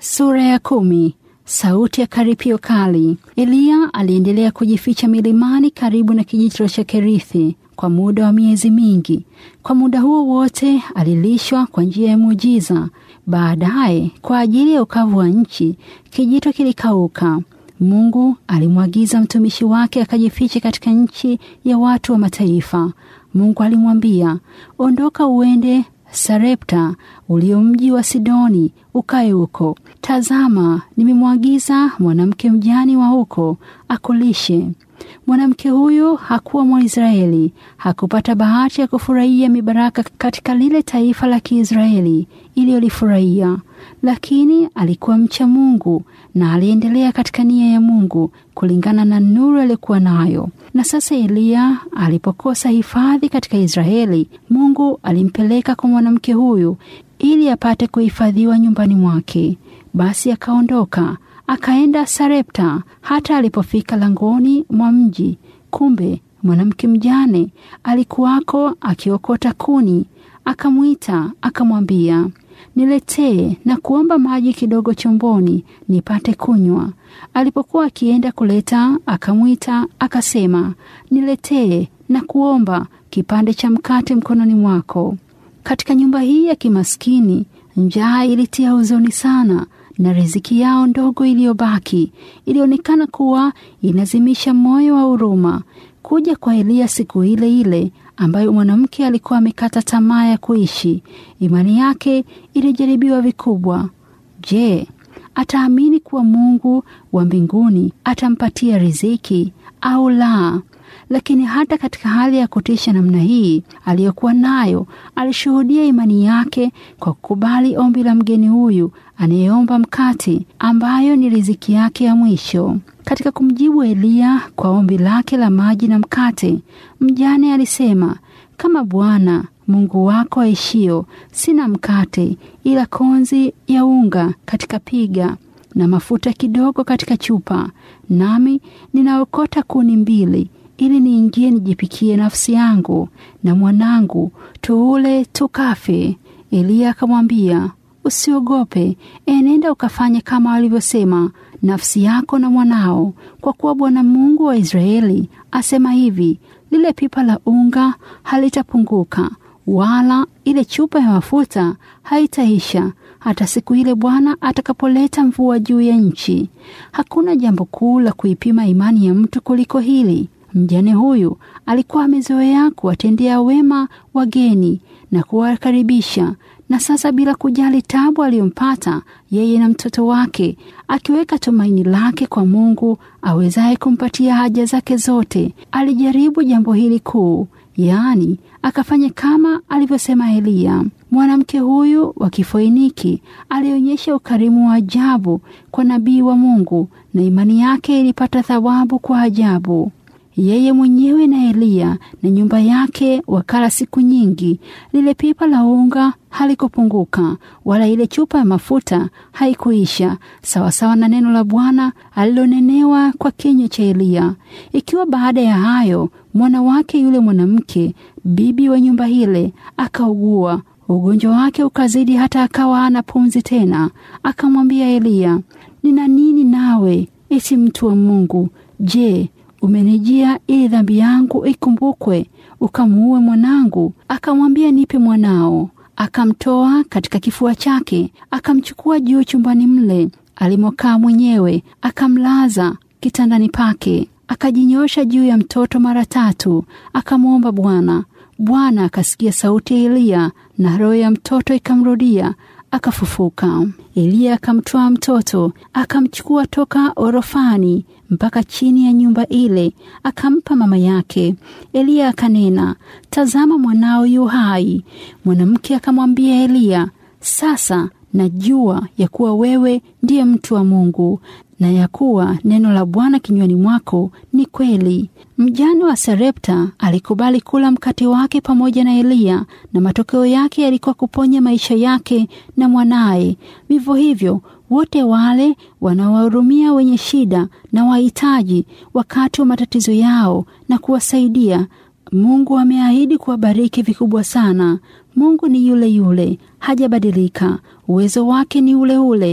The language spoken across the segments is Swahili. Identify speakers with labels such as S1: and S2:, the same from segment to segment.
S1: Sura ya kumi. Sauti ya karipio kali. Eliya aliendelea kujificha milimani karibu na kijito cha Kerithi kwa muda wa miezi mingi. Kwa muda huo wote alilishwa kwa njia ya muujiza. Baadaye, kwa ajili ya ukavu wa nchi, kijito kilikauka. Mungu alimwagiza mtumishi wake akajifiche katika nchi ya watu wa mataifa. Mungu alimwambia, ondoka uende Sarepta ulio mji wa Sidoni, ukae huko. Tazama, nimemwagiza mwanamke mjani wa huko akulishe. Mwanamke huyo hakuwa Mwisraeli, hakupata bahati ya kufurahia mibaraka katika lile taifa la Kiisraeli iliyolifurahia, lakini alikuwa mcha Mungu na aliendelea katika nia ya Mungu kulingana na nuru aliyokuwa nayo. Na sasa Eliya alipokosa hifadhi katika Israeli, Mungu alimpeleka kwa mwanamke huyu ili apate kuhifadhiwa nyumbani mwake. Basi akaondoka akaenda Sarepta. Hata alipofika langoni mwa mji, kumbe mwanamke mjane alikuwako akiokota kuni. Akamwita akamwambia, niletee na kuomba maji kidogo chomboni nipate kunywa. Alipokuwa akienda kuleta, akamwita akasema, niletee na kuomba kipande cha mkate mkononi mwako. Katika nyumba hii ya kimaskini, njaa ilitia huzuni sana na riziki yao ndogo iliyobaki ilionekana kuwa inazimisha moyo wa huruma. Kuja kwa Eliya siku ile ile ambayo mwanamke alikuwa amekata tamaa ya kuishi, imani yake ilijaribiwa vikubwa. Je, ataamini kuwa Mungu wa mbinguni atampatia riziki au la? Lakini hata katika hali ya kutisha namna hii aliyokuwa nayo, alishuhudia imani yake kwa kukubali ombi la mgeni huyu anayeomba mkate, ambayo ni riziki yake ya mwisho. Katika kumjibu Eliya kwa ombi lake la maji na mkate, mjane alisema, kama Bwana Mungu wako aishio, sina mkate ila konzi ya unga katika piga na mafuta kidogo katika chupa, nami ninaokota kuni mbili ili niingie nijipikie nafsi yangu na mwanangu, tuule tukafe. Eliya akamwambia, usiogope, enenda ukafanye kama walivyosema nafsi yako na mwanao, kwa kuwa Bwana Mungu wa Israeli asema hivi, lile pipa la unga halitapunguka, wala ile chupa ya mafuta haitaisha hata siku ile Bwana atakapoleta mvua juu ya nchi. Hakuna jambo kuu la kuipima imani ya mtu kuliko hili. Mjane huyu alikuwa amezoea kuwatendea wema wageni na kuwakaribisha, na sasa bila kujali tabu aliyompata yeye na mtoto wake, akiweka tumaini lake kwa Mungu awezaye kumpatia haja zake zote, alijaribu jambo hili kuu, yaani akafanya kama alivyosema Eliya. Mwanamke huyu wa Kifoiniki alionyesha ukarimu wa ajabu kwa nabii wa Mungu, na imani yake ilipata thawabu kwa ajabu. Yeye mwenyewe na Eliya na nyumba yake wakala siku nyingi. Lile pipa la unga halikupunguka, wala ile chupa ya mafuta haikuisha, sawasawa na neno la Bwana alilonenewa kwa kinywa cha Eliya. Ikiwa baada ya hayo mwana wake yule mwanamke, bibi wa nyumba ile, akaugua, ugonjwa wake ukazidi hata akawa hana pumzi tena, akamwambia Eliya, nina nini nawe, eti mtu wa Mungu? Je, umenijia ili dhambi yangu ikumbukwe ukamuue mwanangu? Akamwambia, nipe mwanao. Akamtoa katika kifua chake, akamchukua juu chumbani mle alimokaa mwenyewe, akamlaza kitandani pake, akajinyosha juu ya mtoto mara tatu, akamwomba Bwana. Bwana akasikia sauti ya Eliya na roho ya mtoto ikamrudia, akafufuka. Eliya akamtwaa mtoto akamchukua toka orofani mpaka chini ya nyumba ile, akampa mama yake. Eliya akanena, tazama, mwanao yu hai. Mwanamke akamwambia Eliya, sasa najua ya kuwa wewe ndiye mtu wa Mungu na ya kuwa neno la Bwana kinywani mwako ni kweli. Mjane wa Sarepta alikubali kula mkate wake pamoja na Eliya, na matokeo yake yalikuwa kuponya maisha yake na mwanaye. Vivyo hivyo wote wale wanaowahurumia wenye shida na wahitaji wakati wa matatizo yao na kuwasaidia. Mungu ameahidi kuwabariki vikubwa sana. Mungu ni yule yule, hajabadilika. Uwezo wake ni ule ule.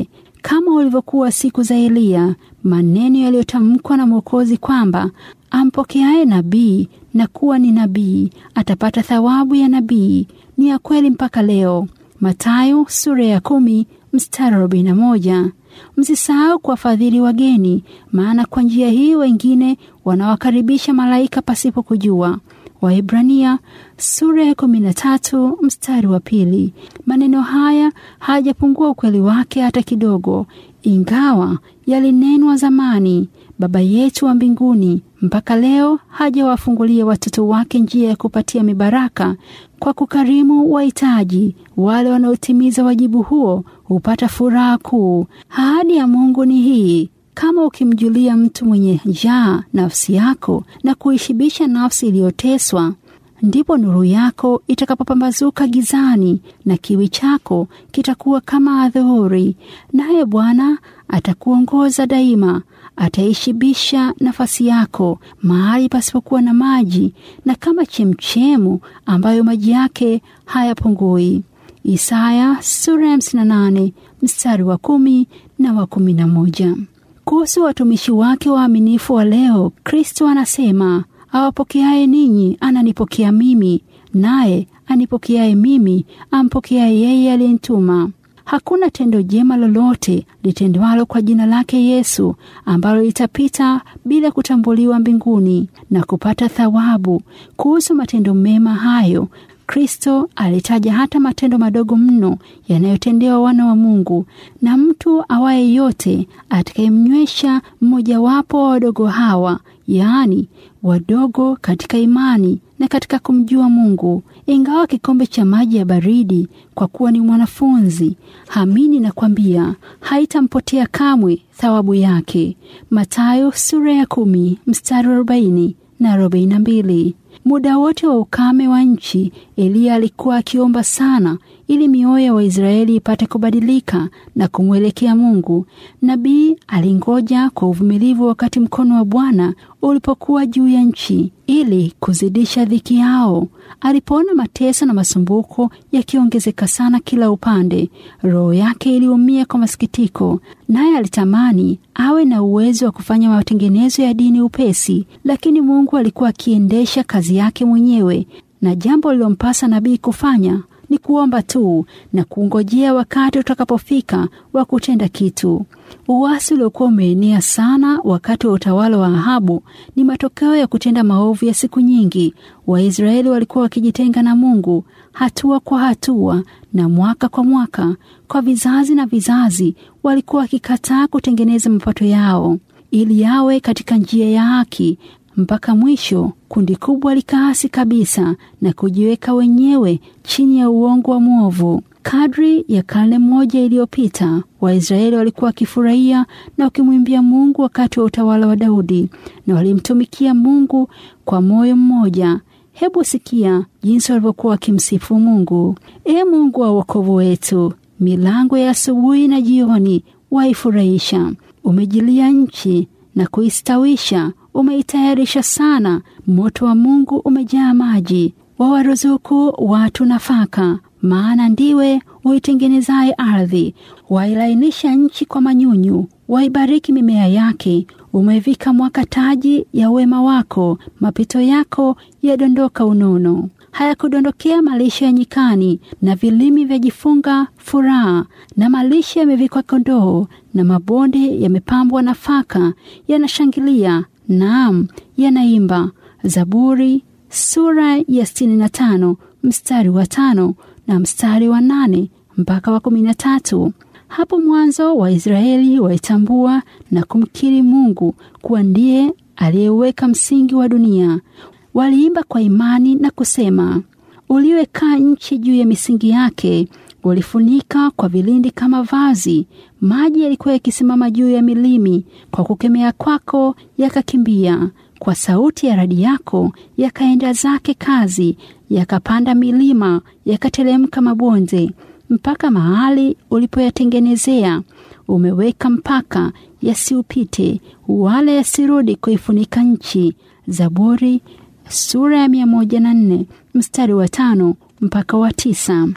S1: kama ulivyokuwa siku za Eliya, maneno yaliyotamkwa na Mwokozi kwamba ampokeaye nabii na kuwa ni nabii atapata thawabu ya nabii ni ya kweli mpaka leo. Mathayo sura ya kumi mstari arobaini na moja. Msisahau kuwafadhili wageni, maana kwa njia hii wengine wanawakaribisha malaika pasipo kujua. Waebrania sura ya kumi na tatu mstari wa pili. Maneno haya hayajapungua ukweli wake hata kidogo, ingawa yalinenwa zamani. Baba yetu wa mbinguni mpaka leo hajawafungulia watoto wake njia ya kupatia mibaraka kwa kukarimu wahitaji. Wale wanaotimiza wajibu huo hupata furaha kuu. Ahadi ya Mungu ni hii: kama ukimjulia mtu mwenye njaa nafsi yako na kuishibisha nafsi iliyoteswa, ndipo nuru yako itakapopambazuka gizani na kiwi chako kitakuwa kama adhuhuri. Naye Bwana atakuongoza daima, ataishibisha nafasi yako mahali pasipokuwa na maji, na kama chemchemu ambayo maji yake hayapungui. Isaya sura ya 58 mstari wa kumi na wa kumi na moja. Kuhusu watumishi wake waaminifu wa leo, Kristo anasema awapokeaye ninyi ananipokea mimi, naye anipokeaye mimi ampokeaye yeye aliyenituma. Hakuna tendo jema lolote litendwalo kwa jina lake Yesu ambalo litapita bila kutambuliwa mbinguni na kupata thawabu. Kuhusu matendo mema hayo, Kristo alitaja hata matendo madogo mno yanayotendewa wana wa Mungu, na mtu awaye yote atakayemnywesha mmojawapo wa wadogo hawa, yaani wadogo katika imani na katika kumjua Mungu, ingawa kikombe cha maji ya baridi, kwa kuwa ni mwanafunzi, hamini na kwambia haitampotea kamwe thawabu yake. Mathayo sura ya kumi mstari wa arobaini na arobaini na mbili. Muda wote wa ukame wa nchi, Eliya alikuwa akiomba sana ili mioyo ya Waisraeli ipate kubadilika na kumwelekea Mungu. Nabii alingoja kwa uvumilivu wakati mkono wa Bwana ulipokuwa juu ya nchi ili kuzidisha dhiki yao. Alipoona mateso na masumbuko yakiongezeka sana kila upande, roho yake iliumia kwa masikitiko, naye alitamani awe na uwezo wa kufanya matengenezo ya dini upesi, lakini Mungu alikuwa akiendesha kazi yake mwenyewe, na jambo lilompasa nabii kufanya ni kuomba tu na kungojea wakati utakapofika wa kutenda kitu. Uasi uliokuwa umeenea sana wakati wa utawala wa Ahabu ni matokeo ya kutenda maovu ya siku nyingi. Waisraeli walikuwa wakijitenga na Mungu hatua kwa hatua na mwaka kwa mwaka. Kwa vizazi na vizazi, walikuwa wakikataa kutengeneza mapato yao ili yawe katika njia ya haki mpaka mwisho kundi kubwa likaasi kabisa na kujiweka wenyewe chini ya uongo wa mwovu. Kadri ya karne moja iliyopita, Waisraeli walikuwa wakifurahia na wakimwimbia Mungu wakati wa utawala wa Daudi, na walimtumikia Mungu kwa moyo mmoja. Hebu sikia jinsi walivyokuwa wakimsifu Mungu. Ee Mungu wa wokovu wetu, milango ya asubuhi na jioni waifurahisha. Umejilia nchi na kuistawisha umeitayarisha sana. Moto wa Mungu umejaa maji, wawaruzuku watu nafaka, maana ndiwe uitengenezaye ardhi. Wailainisha nchi kwa manyunyu, waibariki mimea yake. Umevika mwaka taji ya wema wako, mapito yako yadondoka unono. Hayakudondokea malisho ya nyikani, na vilimi vyajifunga furaha, na malisho yamevikwa kondoo, na mabonde yamepambwa nafaka, yanashangilia Naam, yanaimba. Zaburi sura ya sitini na tano mstari wa tano na mstari wa nane mpaka wa kumi na tatu. Hapo mwanzo Waisraeli waitambua na kumkiri Mungu kuwa ndiye aliyeweka msingi wa dunia. Waliimba kwa imani na kusema, uliwekaa nchi juu ya misingi yake, ulifunika kwa vilindi kama vazi. Maji yalikuwa yakisimama juu ya milimi, kwa kukemea kwako yakakimbia. Kwa sauti ya radi yako yakaenda zake kazi, yakapanda milima, yakatelemka mabonde, mpaka mahali ulipoyatengenezea. Umeweka mpaka yasiupite, wala yasirudi kuifunika nchi. Zaburi sura ya mia moja na nne mstari wa tano mpaka wa tisa.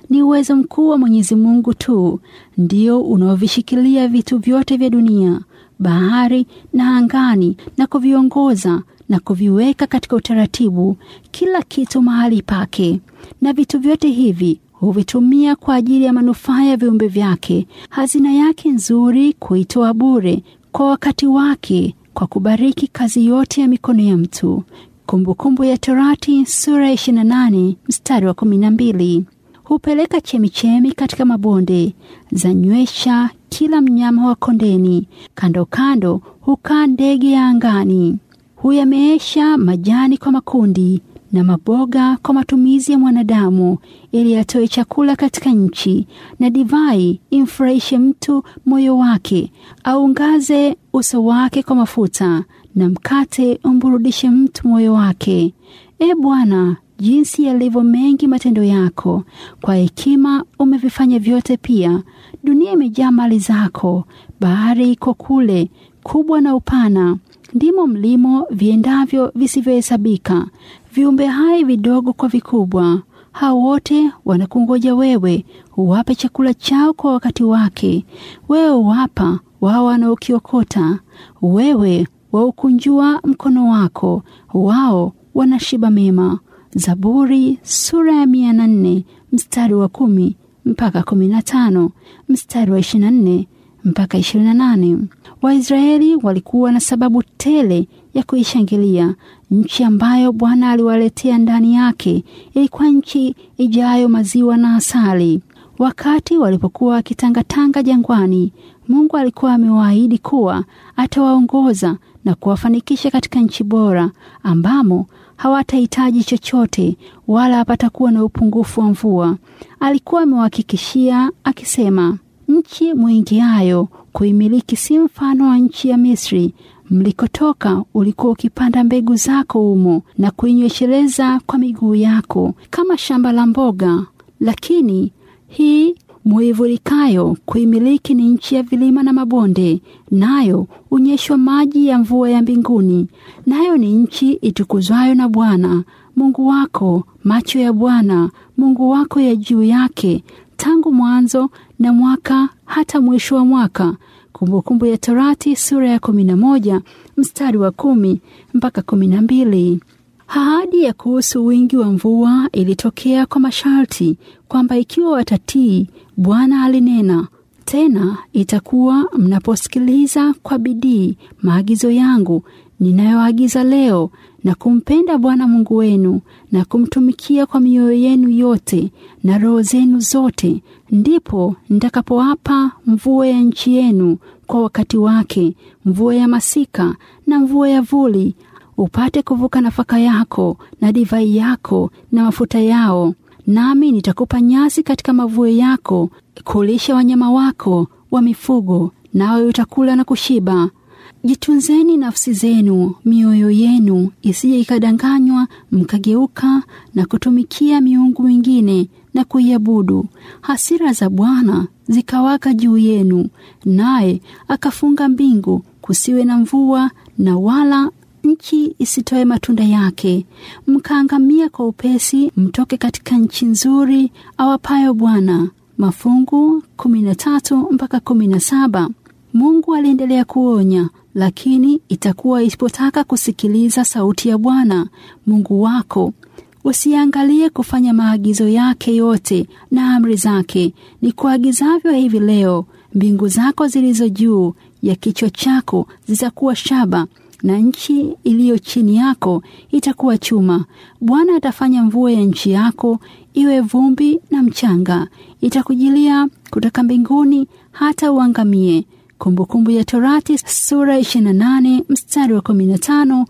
S1: Ni uwezo mkuu wa Mwenyezi Mungu tu ndio unaovishikilia vitu vyote vya dunia, bahari na angani, na kuviongoza na kuviweka katika utaratibu, kila kitu mahali pake. Na vitu vyote hivi huvitumia kwa ajili ya manufaa ya viumbe vyake. Hazina yake nzuri kuitoa bure kwa wakati wake, kwa kubariki kazi yote ya mikono ya mtu. Kumbukumbu kumbu ya Torati sura ya 28 mstari wa 12. Hupeleka chemichemi katika mabonde, zanywesha kila mnyama wa kondeni, kando kando hukaa ndege ya angani. Huyameesha majani kwa makundi na maboga kwa matumizi ya mwanadamu, ili atoe chakula katika nchi, na divai imfurahishe mtu moyo wake, aungaze uso wake kwa mafuta, na mkate umburudishe mtu moyo wake. E Bwana, jinsi yalivyo mengi matendo yako! Kwa hekima umevifanya vyote. Pia dunia imejaa mali zako, bahari iko kule kubwa na upana, ndimo mlimo viendavyo visivyohesabika, viumbe hai vidogo kwa vikubwa. Hao wote wanakungoja wewe, uwape chakula chao kwa wakati wake. Wewe uwapa wao wanaokiokota, wewe waukunjua mkono wako, wao wanashiba mema. Zaburi sura ya mia na nne mstari wa kumi mpaka kumi na tano mstari wa ishirini na nne mpaka ishirini na nane. Waisraeli walikuwa na sababu tele ya kuishangilia nchi ambayo Bwana aliwaletea ndani yake. Ilikuwa nchi ijayo maziwa na asali. Wakati walipokuwa wakitangatanga jangwani, Mungu alikuwa amewaahidi kuwa atawaongoza na kuwafanikisha katika nchi bora ambamo hawatahitaji chochote wala hapatakuwa na upungufu wa mvua. Alikuwa amewahakikishia akisema, nchi mwingiayo kuimiliki si mfano wa nchi ya Misri mlikotoka, ulikuwa ukipanda mbegu zako humo na kuinywesheleza kwa miguu yako kama shamba la mboga. Lakini hii muivurikayo kuimiliki ni nchi ya vilima na mabonde, nayo unyeshwa maji ya mvua ya mbinguni, nayo ni nchi itukuzwayo na Bwana Mungu wako. Macho ya Bwana Mungu wako ya juu yake tangu mwanzo na mwaka hata mwisho wa mwaka. Kumbukumbu ya Torati sura ya kumi na moja mstari wa kumi mpaka kumi na mbili. Ahadi ya kuhusu wingi wa mvua ilitokea kwa masharti kwamba ikiwa watatii, Bwana alinena tena, itakuwa mnaposikiliza kwa bidii maagizo yangu ninayoagiza leo na kumpenda Bwana Mungu wenu na kumtumikia kwa mioyo yenu yote na roho zenu zote, ndipo nitakapowapa mvua ya nchi yenu kwa wakati wake, mvua ya masika na mvua ya vuli, upate kuvuka nafaka yako na divai yako na mafuta yao. Nami nitakupa nyasi katika mavuo yako, kulisha wanyama wako wa mifugo, nawe utakula na kushiba. Jitunzeni nafsi zenu, mioyo yenu isije ikadanganywa, mkageuka na kutumikia miungu mingine na kuiabudu. Hasira za Bwana zikawaka juu yenu, naye akafunga mbingu, kusiwe na mvua na wala nchi isitoe matunda yake. Mkaangamia kwa upesi, mtoke katika nchi nzuri awapayo Bwana. Mafungu kumi na tatu mpaka kumi na saba. Mungu aliendelea kuonya, lakini itakuwa isipotaka kusikiliza sauti ya Bwana Mungu wako, usiangalie kufanya maagizo yake yote na amri zake ni kuagizavyo hivi leo. Mbingu zako zilizo juu ya kichwa chako zitakuwa shaba na nchi iliyo chini yako itakuwa chuma. Bwana atafanya mvua ya nchi yako iwe vumbi na mchanga, itakujilia kutoka mbinguni hata uangamie. Kumbukumbu ya Torati sura 28 mstari wa 15,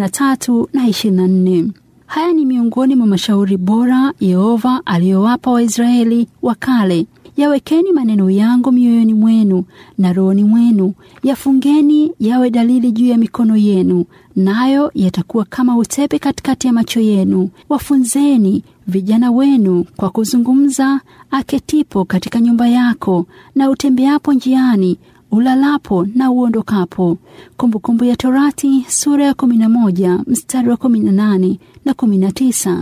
S1: 23 na 24. Haya ni miongoni mwa mashauri bora Yehova aliyowapa Waisraeli wa kale. Yawekeni maneno yangu mioyoni mwenu na rohoni mwenu, yafungeni yawe dalili juu ya mikono yenu, nayo yatakuwa kama utepe katikati ya macho yenu. Wafunzeni vijana wenu kwa kuzungumza, aketipo katika nyumba yako na utembeapo njiani ulalapo na uondokapo. Kumbukumbu ya Torati sura ya 11 mstari wa 18 na 19.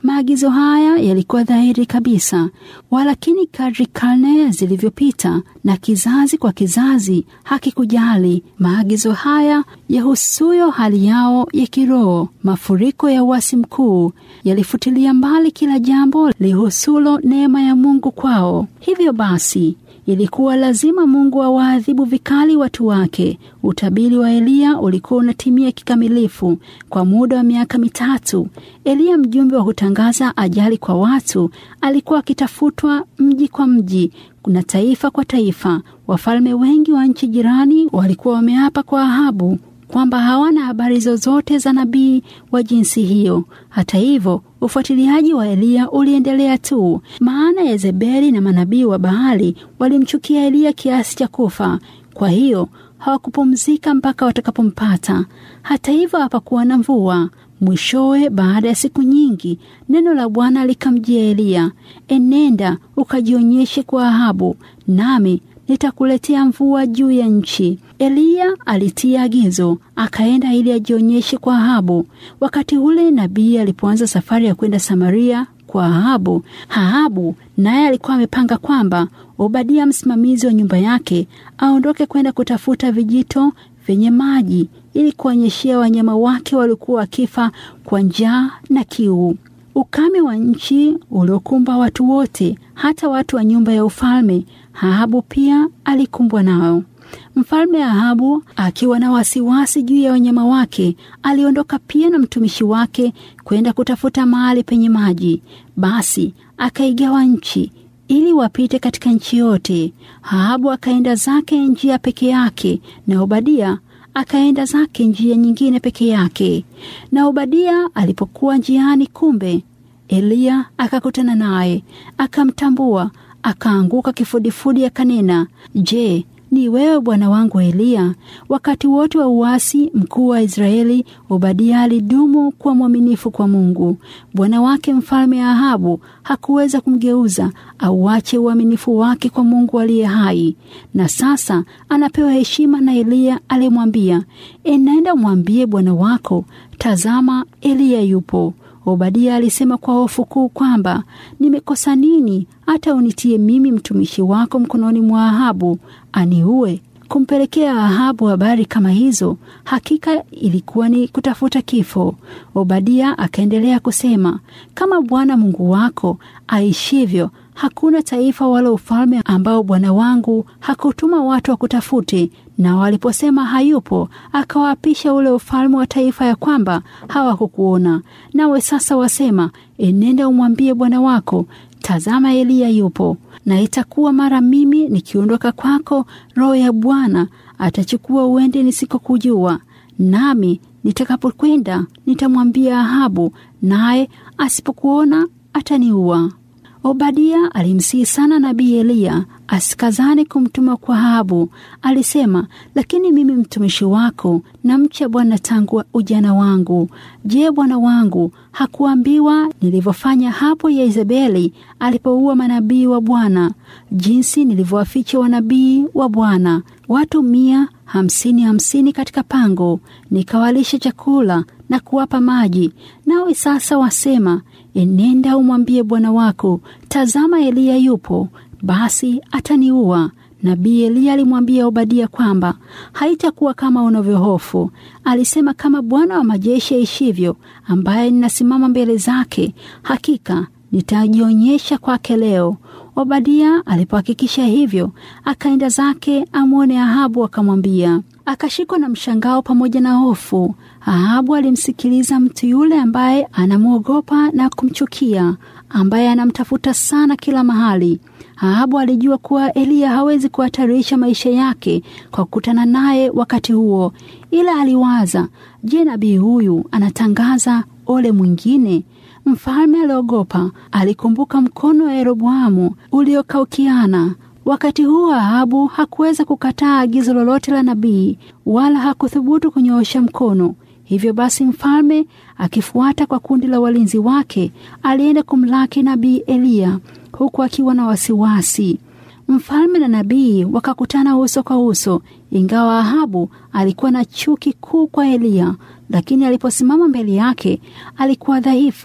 S1: Maagizo haya yalikuwa dhahiri kabisa, walakini kadri karne zilivyopita na kizazi kwa kizazi hakikujali maagizo haya yahusuyo hali yao ya kiroho. Mafuriko ya uasi mkuu yalifutilia mbali kila jambo lihusulo neema ya Mungu kwao. Hivyo basi ilikuwa lazima Mungu awaadhibu vikali watu wake. Utabiri wa Eliya ulikuwa unatimia kikamilifu. Kwa muda wa miaka mitatu, Eliya, mjumbe wa kutangaza ajali kwa watu, alikuwa akitafutwa mji kwa mji na taifa kwa taifa. Wafalme wengi wa nchi jirani walikuwa wameapa kwa Ahabu kwamba hawana habari zozote za nabii wa jinsi hiyo. Hata hivyo, ufuatiliaji wa Eliya uliendelea tu, maana Yezebeli na manabii wa Baali walimchukia Eliya kiasi cha kufa. Kwa hiyo hawakupumzika mpaka watakapompata. Hata hivyo, hapakuwa na mvua. Mwishowe, baada ya siku nyingi, neno la Bwana likamjia Eliya, enenda ukajionyeshe kwa Ahabu, nami nitakuletea mvua juu ya nchi. Eliya alitia agizo, akaenda ili ajionyeshe kwa Ahabu. Wakati ule nabii alipoanza safari ya kwenda Samaria kwa Ahabu, Ahabu naye alikuwa amepanga kwamba Obadia, msimamizi wa nyumba yake, aondoke kwenda kutafuta vijito vyenye maji ili kuonyeshea wanyama wake waliokuwa wakifa kwa njaa na kiu. Ukame wa nchi uliokumba watu wote, hata watu wa nyumba ya ufalme, Ahabu pia alikumbwa nao. Mfalme Ahabu akiwa na wasiwasi juu ya wanyama wake, aliondoka pia na mtumishi wake kwenda kutafuta mahali penye maji. Basi akaigawa nchi ili wapite katika nchi yote. Ahabu akaenda zake njia peke yake, na Obadia akaenda zake njia nyingine peke yake. Na Obadia alipokuwa njiani, kumbe Eliya akakutana naye, akamtambua, akaanguka kifudifudi, akanena, Je, ni wewe bwana wangu Eliya? Wakati wote wa uasi mkuu wa Israeli, Obadia alidumu kuwa mwaminifu kwa Mungu. Bwana wake mfalme Ahabu hakuweza kumgeuza auache uaminifu wake kwa Mungu aliye hai. Na sasa anapewa heshima na Eliya aliyemwambia, enenda mwambie bwana wako, tazama, Eliya yupo. Obadia alisema kwa hofu kuu kwamba nimekosa nini hata unitie mimi mtumishi wako mkononi mwa Ahabu aniue? Kumpelekea Ahabu habari kama hizo hakika ilikuwa ni kutafuta kifo. Obadia akaendelea kusema, kama Bwana Mungu wako aishivyo, hakuna taifa wala ufalme ambao bwana wangu hakutuma watu wakutafute. Na waliposema hayupo, akawaapisha ule ufalme wa taifa ya kwamba hawakukuona. Nawe sasa wasema, enenda umwambie bwana wako, tazama, Eliya yupo. Na itakuwa mara mimi nikiondoka kwako, Roho ya Bwana atachukua uende nisikokujua, nami nitakapokwenda nitamwambia Ahabu, naye asipokuona ataniua. Obadia alimsihi sana nabii Eliya asikazane kumtuma kwa Ahabu. Alisema, lakini mimi mtumishi wako namcha Bwana tangu ujana wangu. Je, bwana wangu hakuambiwa nilivyofanya hapo Yezebeli alipoua manabii wa Bwana, jinsi nilivyowaficha wanabii wa Bwana watu mia hamsini hamsini katika pango, nikawalisha chakula na kuwapa maji. Nawe sasa wasema, enenda umwambie bwana wako, tazama, Eliya yupo, basi ataniua. Nabii Eliya alimwambia Obadia kwamba haitakuwa kama unavyohofu. Alisema, kama Bwana wa majeshi aishivyo, ambaye ninasimama mbele zake, hakika nitajionyesha kwake leo. Obadia alipohakikisha hivyo, akaenda zake amwone Ahabu, akamwambia. Akashikwa na mshangao pamoja na hofu. Ahabu alimsikiliza mtu yule ambaye anamwogopa na kumchukia, ambaye anamtafuta sana kila mahali. Ahabu alijua kuwa Eliya hawezi kuhatarisha maisha yake kwa kukutana naye wakati huo, ila aliwaza, je, nabii huyu anatangaza ole mwingine? Mfalme aliogopa. Alikumbuka mkono wa Yeroboamu uliokaukiana. Wakati huo Ahabu hakuweza kukataa agizo lolote la nabii, wala hakuthubutu kunyoosha mkono. Hivyo basi, mfalme akifuata kwa kundi la walinzi wake, alienda kumlaki nabii Eliya huku akiwa na wasiwasi. Mfalme na nabii wakakutana uso kwa uso, ingawa Ahabu alikuwa na chuki kuu kwa Eliya, lakini aliposimama mbele yake alikuwa dhaifu,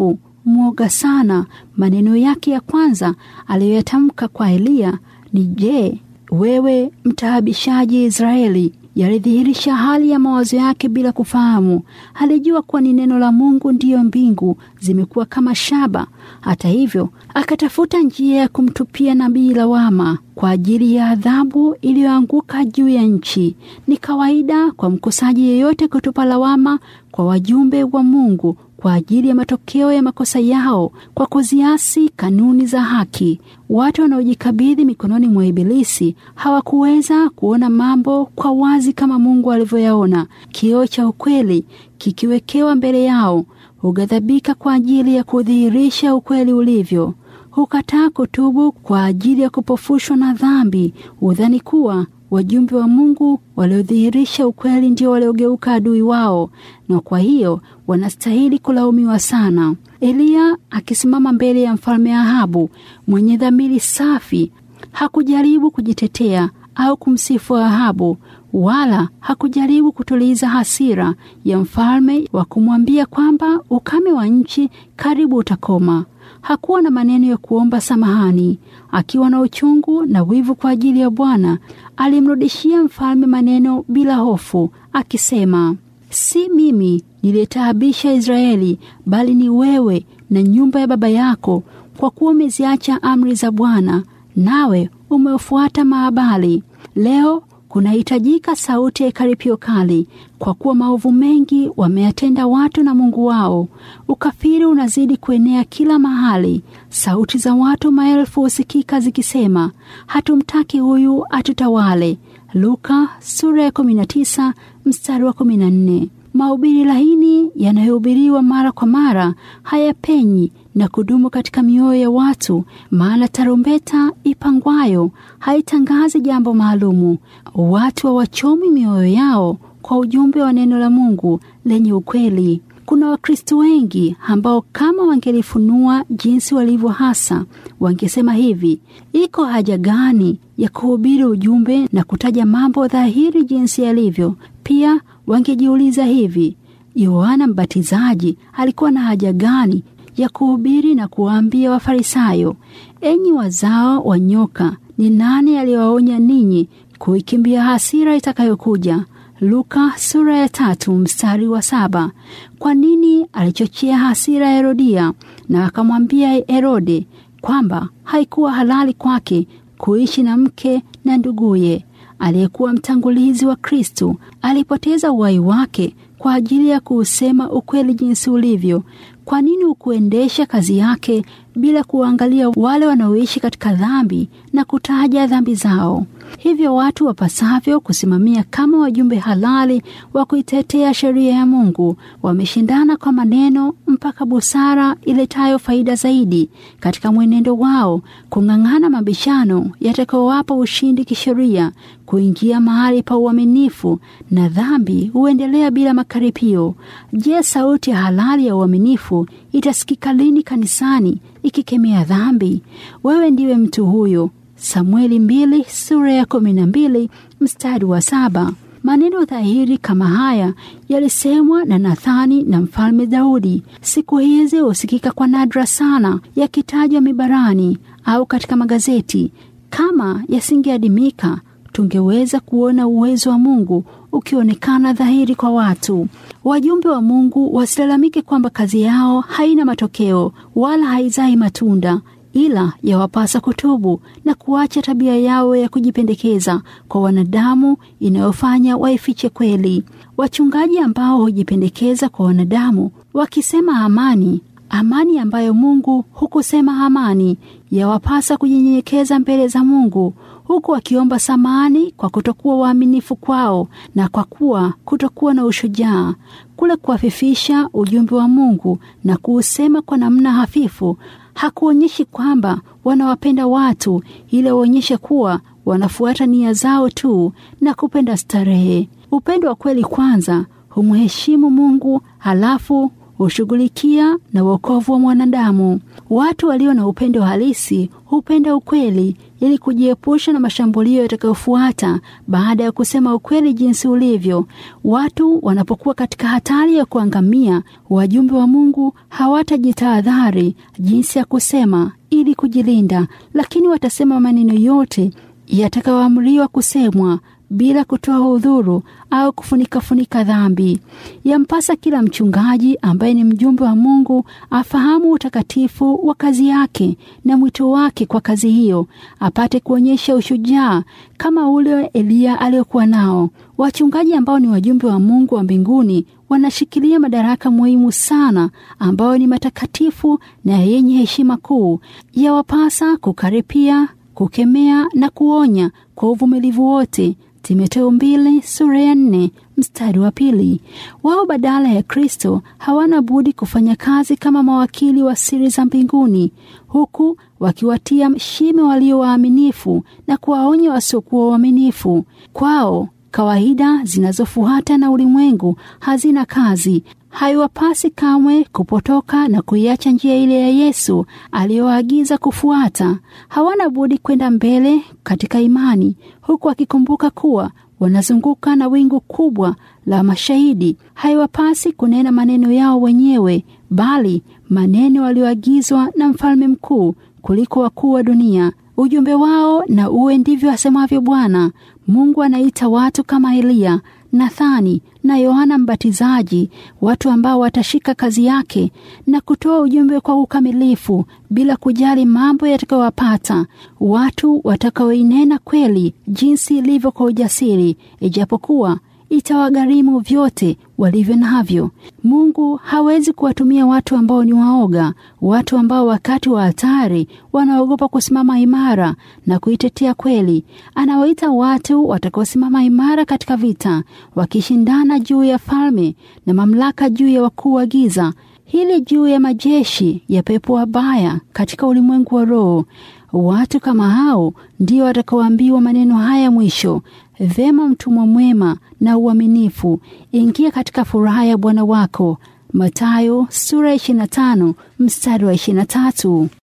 S1: mwoga sana. Maneno yake ya kwanza aliyoyatamka kwa Eliya ni je, wewe mtaabishaji Israeli? Yalidhihirisha hali ya mawazo yake bila kufahamu. Alijua kuwa ni neno la Mungu, ndiyo mbingu zimekuwa kama shaba. Hata hivyo, akatafuta njia ya kumtupia nabii lawama kwa ajili ya adhabu iliyoanguka juu ya nchi. Ni kawaida kwa mkosaji yeyote kutupa lawama kwa wajumbe wa Mungu kwa ajili ya matokeo ya makosa yao kwa kuziasi kanuni za haki. Watu wanaojikabidhi mikononi mwa Ibilisi hawakuweza kuona mambo kwa wazi kama Mungu alivyoyaona. Kioo cha ukweli kikiwekewa mbele yao, hughadhabika kwa ajili ya kudhihirisha ukweli ulivyo. Hukataa kutubu kwa ajili ya kupofushwa na dhambi. Hudhani kuwa wajumbe wa Mungu waliodhihirisha ukweli ndio waliogeuka adui wao, na kwa hiyo wanastahili kulaumiwa sana. Eliya akisimama mbele ya mfalme Ahabu mwenye dhamiri safi, hakujaribu kujitetea au kumsifu Ahabu, wala hakujaribu kutuliza hasira ya mfalme wa kumwambia kwamba ukame wa nchi karibu utakoma. Hakuwa na maneno ya kuomba samahani. Akiwa na uchungu na wivu kwa ajili ya Bwana, alimrudishia mfalme maneno bila hofu, akisema, si mimi niliyetaabisha Israeli, bali ni wewe na nyumba ya baba yako, kwa kuwa umeziacha amri za Bwana, nawe umefuata Maabali. Leo kunahitajika sauti ya karipio kali, kwa kuwa maovu mengi wameyatenda watu na Mungu wao. Ukafiri unazidi kuenea kila mahali. Sauti za watu maelfu husikika zikisema, hatumtaki huyu atutawale. Luka sura ya 19 mstari wa 14. Mahubiri laini yanayohubiriwa mara kwa mara hayapenyi na kudumu katika mioyo ya watu, maana tarumbeta ipangwayo haitangazi jambo maalumu. Watu hawachomi mioyo yao kwa ujumbe wa neno la Mungu lenye ukweli. Kuna Wakristo wengi ambao kama wangelifunua jinsi walivyo hasa, wangesema hivi: iko haja gani ya kuhubiri ujumbe na kutaja mambo dhahiri jinsi yalivyo? Pia wangejiuliza hivi, Yohana Mbatizaji alikuwa na haja gani ya kuhubiri na kuwaambia Wafarisayo, enyi wazao wa nyoka, ni nani aliyewaonya ninyi kuikimbia hasira itakayokuja? Luka sura ya tatu mstari wa saba. Kwa nini alichochea hasira ya Herodia na akamwambia Herode kwamba haikuwa halali kwake kuishi na mke na nduguye aliyekuwa mtangulizi wa Kristo? Alipoteza uhai wake kwa ajili ya kuusema ukweli jinsi ulivyo. Kwa nini ukuendesha kazi yake bila kuangalia wale wanaoishi katika dhambi na kutaja dhambi zao? Hivyo watu wapasavyo kusimamia kama wajumbe halali wa kuitetea sheria ya Mungu wameshindana kwa maneno mpaka busara iletayo faida zaidi katika mwenendo wao kung'ang'ana mabishano yatakayowapa ushindi kisheria, kuingia mahali pa uaminifu, na dhambi huendelea bila makaripio. Je, sauti ya halali ya uaminifu itasikika lini kanisani ikikemea dhambi? Wewe ndiwe mtu huyo. Samueli mbili sura ya kumi na mbili mstari wa saba. Maneno dhahiri kama haya yalisemwa na Nathani na mfalme Daudi. Siku hizi husikika kwa nadra sana, yakitajwa mibarani au katika magazeti. Kama yasingeadimika, tungeweza kuona uwezo wa Mungu ukionekana dhahiri kwa watu. Wajumbe wa Mungu wasilalamike kwamba kazi yao haina matokeo wala haizai matunda ila yawapasa kutubu na kuacha tabia yao ya kujipendekeza kwa wanadamu inayofanya waifiche kweli. Wachungaji ambao hujipendekeza kwa wanadamu wakisema amani, amani ambayo Mungu hukusema amani, yawapasa kujinyenyekeza mbele za Mungu huku wakiomba samani kwa kutokuwa waaminifu kwao na kwa kuwa kutokuwa na ushujaa. Kule kuwafifisha ujumbe wa Mungu na kuusema kwa namna hafifu hakuonyeshi kwamba wanawapenda watu, ili waonyeshe kuwa wanafuata nia zao tu na kupenda starehe. Upendo wa kweli kwanza humheshimu Mungu, halafu hushughulikia na wokovu wa mwanadamu. Watu walio na upendo halisi hupenda ukweli ili kujiepusha na mashambulio yatakayofuata baada ya kusema ukweli jinsi ulivyo. Watu wanapokuwa katika hatari ya kuangamia, wajumbe wa Mungu hawatajitahadhari jinsi ya kusema ili kujilinda, lakini watasema maneno yote yatakayoamriwa kusemwa bila kutoa udhuru au kufunika-funika dhambi. Yampasa kila mchungaji ambaye ni mjumbe wa Mungu afahamu utakatifu wa kazi yake na mwito wake kwa kazi hiyo, apate kuonyesha ushujaa kama ule Eliya aliyokuwa nao. Wachungaji ambao ni wajumbe wa Mungu wa mbinguni wanashikilia madaraka muhimu sana ambayo ni matakatifu na yenye heshima kuu. Yawapasa kukaripia, kukemea na kuonya kwa uvumilivu wote. Timotheo mbili sura ya nne mstari wa pili. Wao badala ya Kristo hawana budi kufanya kazi kama mawakili wa siri za mbinguni, huku wakiwatia shime walio waaminifu na kuwaonya wasiokuwa waaminifu. Kwao kawaida zinazofuata na ulimwengu hazina kazi. Haiwapasi kamwe kupotoka na kuiacha njia ile ya Yesu aliyowaagiza kufuata. Hawana budi kwenda mbele katika imani, huku wakikumbuka kuwa wanazunguka na wingu kubwa la mashahidi. Haiwapasi kunena maneno yao wenyewe, bali maneno walioagizwa na mfalme mkuu kuliko wakuu wa dunia. Ujumbe wao na uwe ndivyo asemavyo Bwana Mungu. Anaita watu kama Eliya, Nathani na Yohana Mbatizaji, watu ambao watashika kazi yake na kutoa ujumbe kwa ukamilifu bila kujali mambo yatakayowapata, watu watakaoinena kweli jinsi ilivyo kwa ujasiri, ijapokuwa itawagharimu vyote walivyo navyo. Mungu hawezi kuwatumia watu ambao ni waoga, watu ambao wakati wa hatari wanaogopa kusimama imara na kuitetea kweli. Anawaita watu watakaosimama imara katika vita, wakishindana juu ya falme na mamlaka, juu ya wakuu wa giza hili, juu ya majeshi ya pepo wabaya katika ulimwengu wa roho. Watu kama hao ndio watakaoambiwa maneno haya mwisho: Vema, mtumwa mwema na uaminifu, ingia katika furaha ya Bwana wako. Mathayo sura 25 mstari wa 23.